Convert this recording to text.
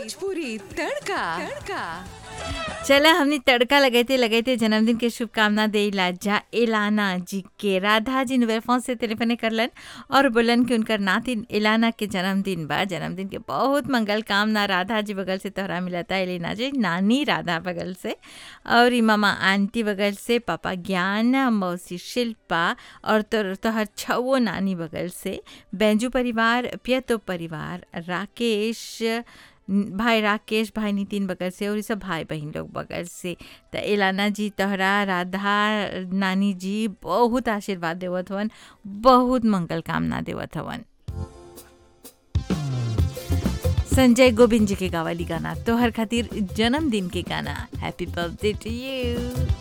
भोजपुरी तड़का तड़का चला हमने तड़का लगते लगते जन्मदिन के शुभकामना दे लाजा एलाना जी के राधा जी नोवेल फोन से टेलीफोने करलन और बोलन कि उनकर नातिन एलाना के जन्मदिन बा जन्मदिन के बहुत मंगल कामना राधा जी बगल से तोहरा मिलता एलिना जी नानी राधा बगल से और ई मामा आंटी बगल से पापा ज्ञान मौसी शिल्पा और तोर तोहर छवो नानी बगल से बैंजू परिवार पियतो परिवार राकेश भाई राकेश भाई नितिन बगल से और ये सब भाई बहन लोग बगल से त एलाना जी तोहरा राधा नानी जी बहुत आशीर्वाद देवत हवन बहुत मंगल कामना देवत हवन संजय गोविंद जी के गावली गाना तोहर खातिर जन्मदिन के गाना हैप्पी बर्थडे टू यू